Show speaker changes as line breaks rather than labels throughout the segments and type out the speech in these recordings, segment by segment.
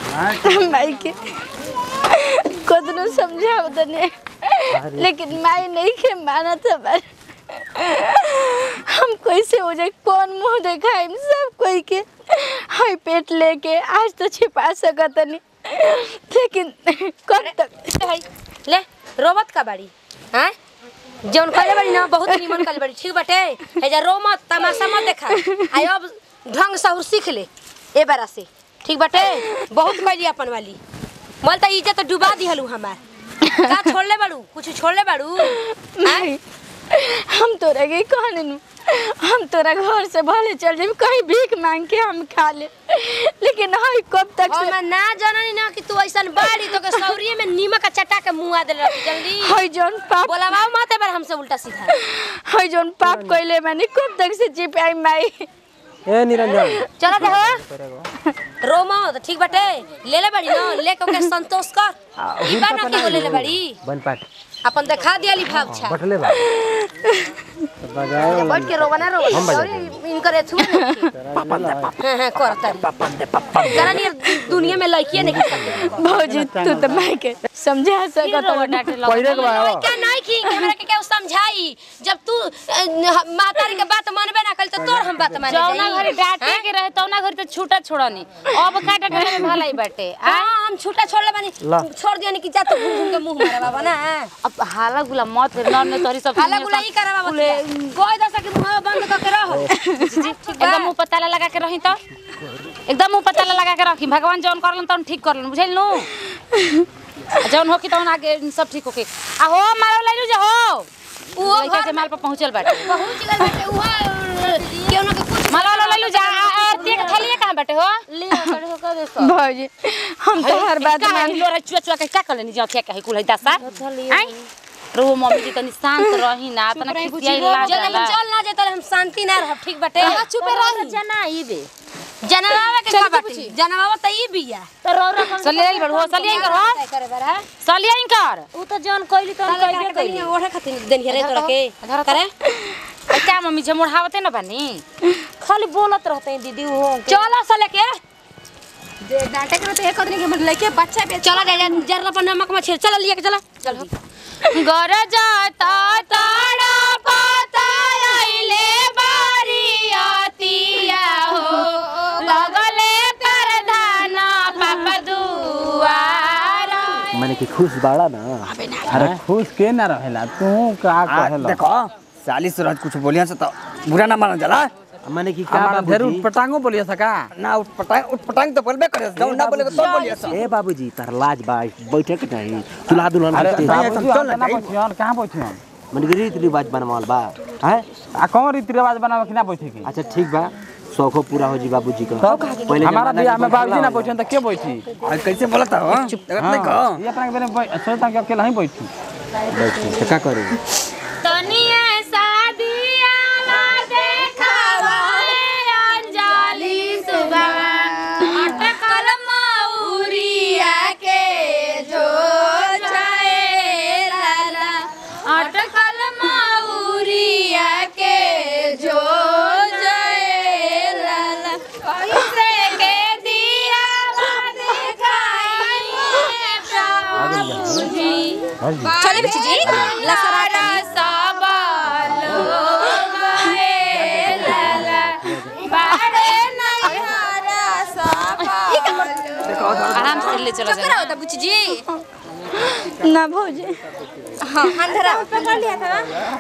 माई के कतनो समझाव तने लेकिन माई नहीं के माना था बार हम कैसे हो जाए कौन मुंह दिखाई सब कोई के हाई पेट लेके आज तो छिपा सकत नहीं लेकिन कब तक
है ले रोमत का बाड़ी हैं जौन कहले बाड़ी ना बहुत निमन कहले बाड़ी ठीक बाटे हे जा रो मत तमाशा मत देखा आई अब ढंग सहुर सीख ले ए बारा से ठीक बाटे बहुत कहली अपन वाली मल त इज्जत डुबा दिहलू हमार का छोड़ले बाड़ू कुछ छोड़ले बाड़ू
नहीं हम तोरा के कहने नु हम तोरा घर से भले चल जाए कहीं भीख मांग के हम खा ले लेकिन हाई कब तक से
हम ना जाननी ना कि तू ऐसन बाड़ी तो के सौरिये में नीमक चटा के मुआ देले रहती जल्दी
हाई जौन पाप
बोलावा मत बार हमसे उल्टा सीधा
हाई जौन पाप कइले मैंने कब तक से चिपाई माई
ए निरंजन
चला दे रो मत ठीक बाटे ले ले बाड़ी ना लेके ओके संतोष कर ई बा ना कि ले ले बाड़ी
बन पाट
अपन देखा दियाली भाग छा
बटले बा बजाए वाला
बैठ के रोवा ना रोवा
हम बजा
और इनकर छुआ हां हां कर तारी जरा नहीं दुनिया में लड़कियां नहीं कर सकते
भौजी तू तो माई के समझा सकत
पहिले के बा
क्या नहीं की हमरा के केहू समझाई जब तू अ, मातारी के बात मानबे ना कल तो तोर हम बात माने
जौना
जाई।
घरे डांटे के रहे तौना घरे तो छूटा छोड़नी अब काटा डांटे में भलाई बाटे आ
हाँ हम छूटा छोड़ले बानी
ला।
छोड़ दिया नहीं कि जा तो घूम घूम के मुंह मारे बाबा ना
अब हाला गुला मत कर नॉन में तोरी सब
हाला गुला ई करे बाबा कोई दसा के मुंह बंद करके रहो
एकदम मुंह पताला लगा के रही तो एकदम मुंह पताला लगा के रखी भगवान जौन करलन तौन ठीक करलन बुझल नु जौन हो कि तौन आगे सब ठीक होके आ हो मारो ले जा हो
वो
लइका के माल पर पहुंचल बाटे
पहुंच गए बेटे हुआ क्यों ना के कुछ
मालो लो ले जा आरती के थलिए कहां बाटे हो
ले कर हो कर दे
भौजी हम तो हर बात
का
मान
लो रे चुआ चुआ के का करले जा क्या कहे कुल है दसा आई रो मम्मी जी तनी शांत रही ना तना खिसियाई ला
जब हम
जाला
चल ना जाते हम शांति ना रह ठीक बाटे
चुपे रही जना ई बे
जनवावा के का बाटे जनवावा त ई बिया
तो रो रो सलिए बड़ हो सलिए कर हो
काय करे बरा
सलिए कर
उ त जन कइली त कइली कइली ओढ़े खातिर देन हेरे तोरा के करे
क्या मम्मी जे मुढ़ावते न बानी
खाली बोलत रहते हैं दीदी वो चलो सले के दे डांटे के तो एक आदमी के मन लेके बच्चा पे चला दे जरा पर नमक में छेड़ चला लिया के चला चल
घर जाता ताड़ा पाता आइले बारियातिया हो लगले कर धाना पापा दुआरा
मैंने कि खुश बाड़ा ना
अरे खुश के ना रहेला तू का
आ,
कहेला
देखो चालीस रोज कुछ बोलिया से तो बुरा ना माना जाला
मैंने कि का
हमारा ढेर
बाबूजी
पटांगो बोलिए सका
ना उठ पटांग उठ पटांग तो बोलबे करे जौन ना बोले तो बोलिया से
ए बाबूजी तार लाज बा बैठे के नहीं दुल्हा दुल्हन
अरे
के
बाबूजी
चल ना
ना
जाई।
बैठियन कहाँ बैठियन
मैंने कि रीति रिवाज बनवाल बा हैं
आ कौन रीति रिवाज बनावे कि ना बैठे की
अच्छा ठीक बा शौखो पूरा हो जी बाबूजी का
तब
पहले
हमारा
जमाना
बियाह
के
में बाबूजी ना
बैठला
बैठियन तो के बैठी
आ, कैसे बोलता हो देखत नहीं
हाँ,
को
ये अपना के बेरे बै- सोचता कि अकेला ही बैठी
बैठी तो का करी
तनिए शादिया ला देखावा ए अंजलि सुबह अटकल मौरिया के जो जाए लाला अटकल मौरिया के जो जाए लाला कैसे के दिया दिखाई प्रभुजी
चले बिची जी लसराटा
आराम से ले चलो
करा होता बुची जी
ना भौजी
हां अंधेरा पकड़ लिया था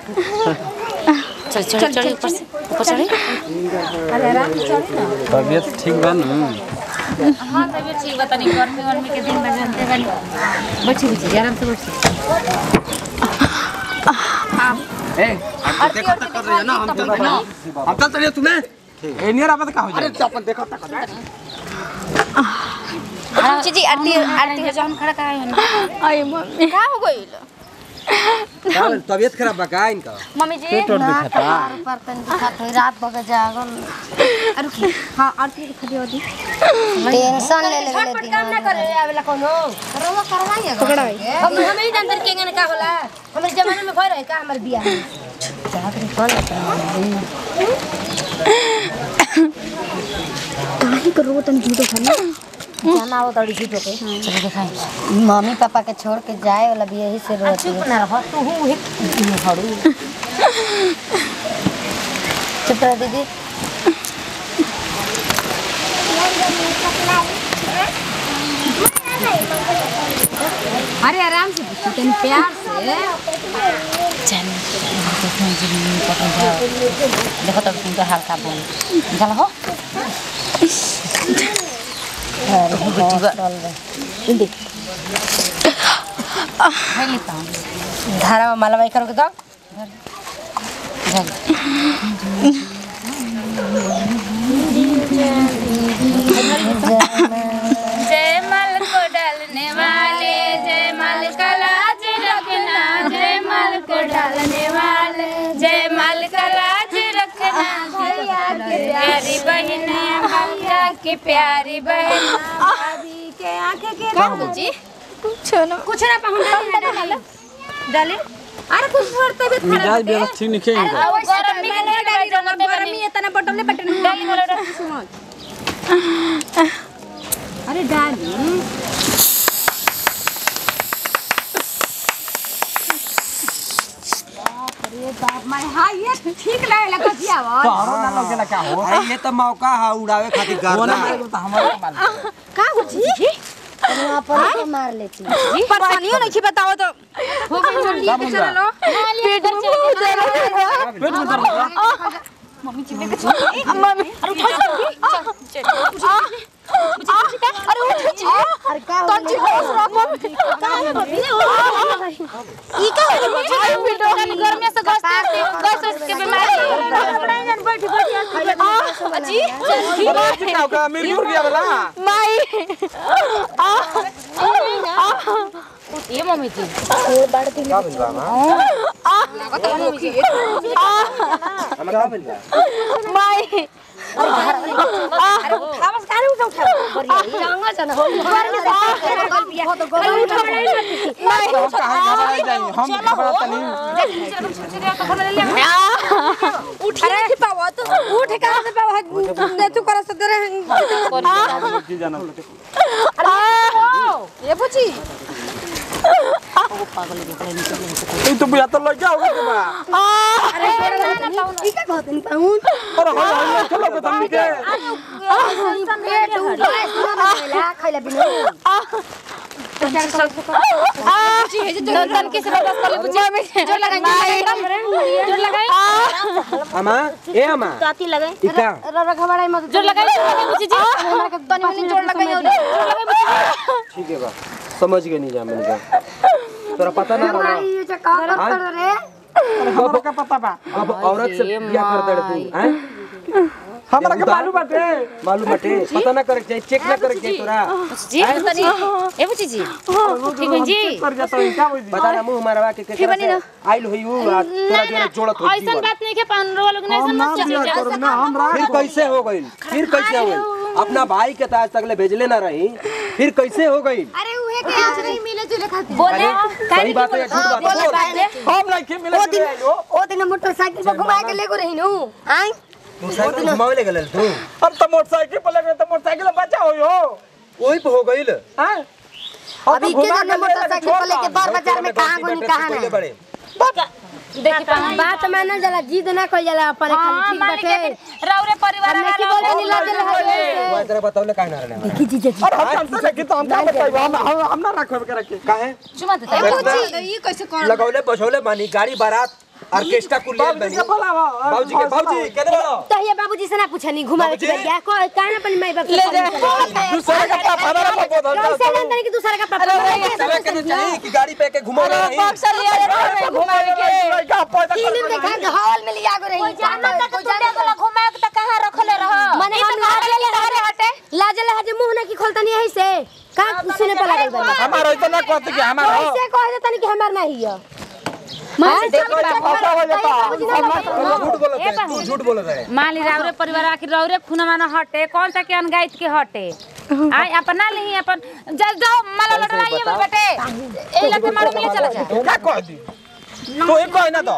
चल चल चल ऊपर से ऊपर चढ़े
तबियत ठीक बा न
हाँ तबियत ठीक बता नहीं गर्मी गर्मी के दिन में जानते बनी बैठी बैठी आराम से बैठी
ए आप देखो तक कर रही है ना हम चल रहे ना हम चल रहे तुम्हें
ए नियर आबत का हो
अरे
जाए
अपन देखो तक
बुची जी आरती आरती
आरती जौन खड़ा कराई है
आई मम्मी
का हो गइल
तबियत खराब बा का इनका
मम्मी जी
पेट और दुखता
पर तन दिखात होई रात बगे जागल अरे की हां आरती के खड़ी होती टेंशन ले ले झटपट काम ना करे आवेला कोनो रवा करवाई पकड़ाई अब हमें ही जानते के ने का होला हमरे जमाने में भय रहे का हमर बियाह जागरे कौन
काहे करो तन झूठो खाना
जाना हो तड़ी सीधो के
चलो दिखाई
मम्मी पापा के छोड़ के जाए वाला भी यही से रोती है ना रह तू हूं ही हड़ू चुप रह दीदी
अरे आराम से पूछो तनी प्यार से देखो तब तुमको हल्का बोल चल हो हेली तो
धारा में मालवाई करो के दो
जय माल को डालने वाले जय माल का लाज रखना जय माल को डालने वाले जय माल का लाज रखना भैया की प्यारी बहन भैया की प्यारी बहन भाभी के आंखें के बाबू जी
कुछ ना
कुछ ना पहुंच डाले डाले अरे कुछ छोड़ते भी
मिजाज व्यवस्थित नहीं खेल
अब गरम नहीं
मैंने डाली रंग गरमी इतना बटले बटन
डाली वाला
अरे डाली अरे बाप मैं हां ये ठीक लगे लगा दिया वो
तोहरो ना लगेला का हो
अरे ये तो मौका है उड़ावे खातिर
वो ना
गर्दा
मारे तो हमारे को मार
का हो जी वहां पर तो मार लेती परेशानियों नहीं की बताओ तो हो गई जल्दी
का बोल रहा?
पेट में बहुत दर्द हो रहा है
पेट में दर्द हो रहा है?
मम्मी अरे उठ जी
अरे का हो
जी होश रख मम्मी
ई का हो
अरे बेटा
गर्मी से गैस गैस के बीमारी
जी
अरे चिका का मेरी उड़ गया वाला
माई
ये मम्मी जी
का बिल बा हमरा का बिल बा
माई
खावस कारे उठा उठा जांगा जाना हो हो तो गोबर उठा
हम कहां घबरा जाई हम घबराता नहीं
उठ नहीं पावा तो उठ कहां से पावा ने तू कर सकते रहे
जी जाना
ये बुची
तू तो बुझा तो लग गया होगा के बा
अरे ई का कहत नहीं पाऊं
अरे हो हो चलो के तुम के
पेट उठा खैला बिना
तन के से बस कर ले बुझी जोर लगाई जोर लगाई
अमा ए अमा
काती लगे
इका
रर घबराई मत
जोर लगाई बुझी जी
हमरा के तनी मनी जोड़ लगाई और जोड़ लगाई बुची
ठीक है बा समझ गए नहीं जा मैंने का तोरा पता ना रहा
ये जो का कर रे
हमरा का पता बा
अब औरत से बियाह कर दे तू हैं
हमरा के मालूम बाटे
मालूम बटे पता ना करे चाहिए चेक ना करे चाहिए तोरा
जी तनी ए बुझी जी ठीक है जी
कर जाता है क्या बुझी
बता ना मुंह मारवा के के आइल होई हूं आ तोरा जोरे जोड़त हो
ऐसा बात नहीं के पंद्रह लोग ने ऐसा मत चीज
करो ना हमरा
फिर कैसे हो गई फिर कैसे हो गई अपना भाई के ताज तक ले भेजले ना रही फिर कैसे हो गई
अरे उहे के आज नहीं मिले जुले खातिर
बोले
सही बात है झूठ बात है बोल
हम नहीं के मिले के आइलो
ओ दिन मोटरसाइकिल पर घुमा के लेगो रही नु आई
तू साइकिल घुमावे ले गेल तू
अब तो मोटरसाइकिल पर लगे तो मोटरसाइकिल बचा होई हो
ओही पे हो गईल
हैं
अभी के जन मोटरसाइकिल पर लेके बार बाजार में कहां गुनी कहां
पहले
ना
बड़े
देखी पानी
बात मानल जाला जिद ना कइल जाला अपन
हां
खाली
मालिक
ठीक बाटे
के रौरे परिवार
हमने की
वाला
बोले नहीं लाजे
वो
लगे
तेरा बतावले काहे ना रहने
की जी जी
और हम हमसे लगी तो हम का बताइबो हम हम हम ना रखब के रखे
काहे
चुमा देता
ये कैसे कर
लगौले बसौले बानी गाड़ी बारात ऑर्केस्ट्रा कुल ले
बाबूजी
बानी
के बोलावा
बाबूजी के बाबूजी केने बोलो
तहिया बाबूजी से ना पूछनी घुमावे के
बाबूजी?
गया को काहे अपन माई बाप ले
दूसरे का पापा हमारा पापा धर
कैसे ना तनी कि दूसरा का पापा
तेरे के चाहिए कि गाड़ी पे के घुमा रही
बक्सर लिया रे घुमावे के
का पैदा
फिल्म देखा के हॉल में लिया गो रही
जाना तक तू देखला घुमाए के त कहां रखले रह
माने हम लाजे ले हटे लाजे ले हटे मुंह ना की खोलतनी यही से का सुने पे लागल बा
हमारा इतना कहते कि हमारा
कैसे कह देतनी कि हमार नहीं है
देखो ना फसा हो जाता
झूठ बोलत है तू झूठ बोलत है
माली रावरे परिवार आखिर रौरे खुनवा न हटे कौन सा के अनगाइत के हटे आई अपना नहीं अपन जल जाओ माला लड़ाइए में बेटे ए लगे मारो मिले चला जा
क्या कह दी तो एक कोई ना तो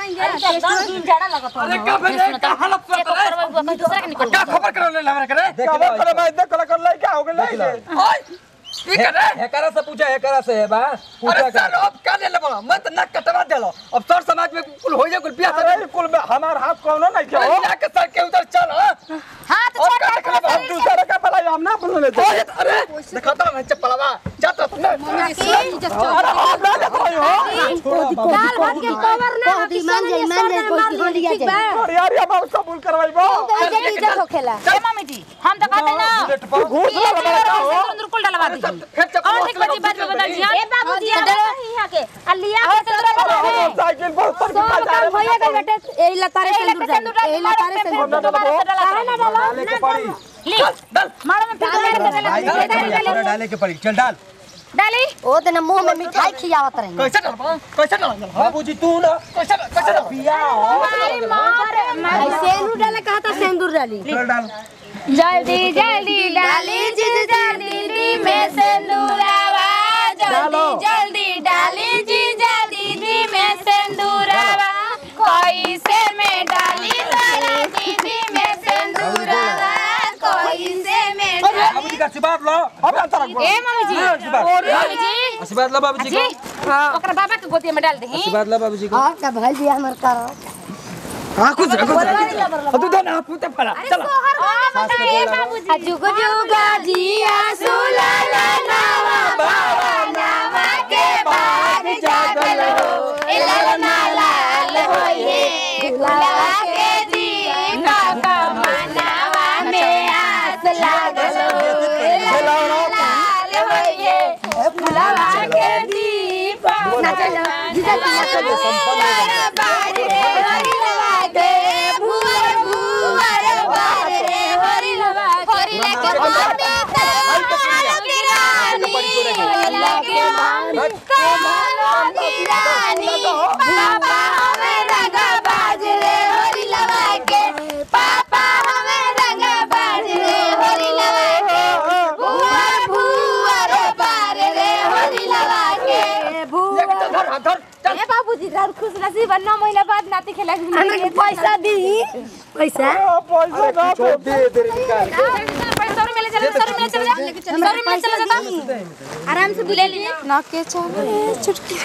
अरे का भेले का हालत
चेक करवाई कोई दूसरा के निकल
क्या खबर करो ले हमरा करे
देख
खबर
लो,
करो भाई देख कल कर ले क्या हो गेले
देख लो।
ओए की करे
हेकरा से पूछा हेकरा से है बा पूछा
अरे सर अब का ले ले बोला मैं तो नक कटवा देलो अब सर समाज में कुल हो जाए कुल बियाह अरे कुल में हमार हाथ कोनो नहीं क्या हो जाके सर के उधर चल हां
हां तो
और
छोड़
का
दे
देखला हम दूसरा का भला हम ना बोल ले अरे दिखाता मैं चप्पलवा जाता तुमने अरे हम ना देखो हो
दाल भात के कवर ना मान जाए मान जाए कोई हो लिया जाए
और यार ये हम कबूल करवाइबो
इज्जत इज्जत होखेला
ए मम्मी जी हम तो कहते ना
घूस
ये
लगा
चीज
का हो
अंदर कुल डलवा दी और ठीक बची बात में बदल जी
ए बाबूजी यहाँ के अलिया के चंद्रा
हम साइकिल पर उतर के
सब काम होइए गइल बेटे एही लतारे से दूर जाए एही लतारे से दूर काहे ना डालो
डाले के पड़ी
ली मारो में फिर
भाई के डाले के पड़ी चल डाल
डाली
ओ दिन मुंह में मिठाई खियावत रही
कैसे डलबा कैसे डलबा
बाबूजी तू ना
कैसे कैसे डलबा
बिया हो
सेंदूर डाले कहा था सेंदूर डाली
चल डाल
जल्दी जल्दी डाली जी जल्दी में सिंदूरावा जल्दी जल्दी डाली जी जल्दी में सिंदूरावा कोई से में डाली तारा दीदी में सिंदूरावा कोई से में
बाबूजी का आशीर्वाद लो
अब अंतर रखबो
ए मम्मी जी मम्मी जी
आशीर्वाद लो बाबूजी
जी
को
ओकरा बाबा के गोदी में डाल दही
आशीर्वाद लो बाबूजी को
हां का भाई दिया हमर कर
हां कुछ कुछ तू तो ना पूते पड़ा चल
जुग जुग जिया सुलाला नावा बावा नावा के बाद जागल हो ए लाल ना लाल होइए गुलाबा के दीपक मनावा में आस लागल हो ए लाल ना लाल होइए गुलाबा के दीपक ना चलो बाज रे हरि लगा के भूवर भूवर बाज रे हरि लगा हरि लगे माने तारा की रानी लगे माने तारा की रानी पापा हमें रंगा बाज रे हरि लगा के पापा हमें रंगा बाज रे हरि लगा के भूवर भूवर बाज रे हरि लगा के
धर धर चल
ए बाबूजी रात खुश नसीब नौ महीना बाद नाती खेला
हमें पैसा दी पैसा
पैसा ना
छोड़ दे दे निकाल
पैसा और मिले चले सर मिले चले जा सर मिले चले जाता
आराम से ले लीजिए ना के चले चुटकी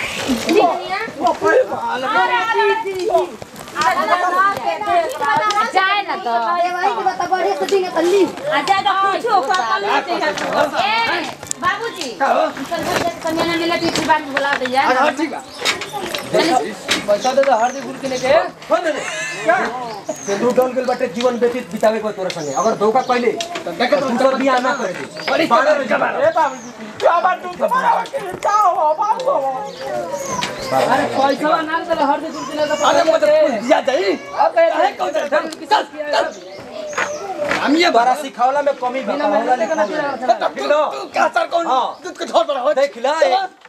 जाए ना तो
भाई की बता बढ़िया से दिन कर ली
आ जाए तो कुछ हो ए बाबूजी कन्या ने मिला तीसरी बार बुला दे यार
हां ठीक है
पैसा दे दे हरदी गुल के लेके हो दे क्या सिंदूर डाल के बटे जीवन व्यतीत बितावे को तोरे संगे अगर धोखा कइले तो देखे तो दूसरा बियाह ना करे दे
बड़ी
बारह में जमा
ए बाबू क्या बात तू तुम्हारा क्या हो बाबू
अरे पैसा ना दे हरदी गुल के लेके
अरे मुझे दिया जाई अरे कौन चल चल
हम ये बारा सिखावला में कमी बा होला लिखा
क्या सर कौन
हाँ।
कुछ और बड़ा हो
देख ला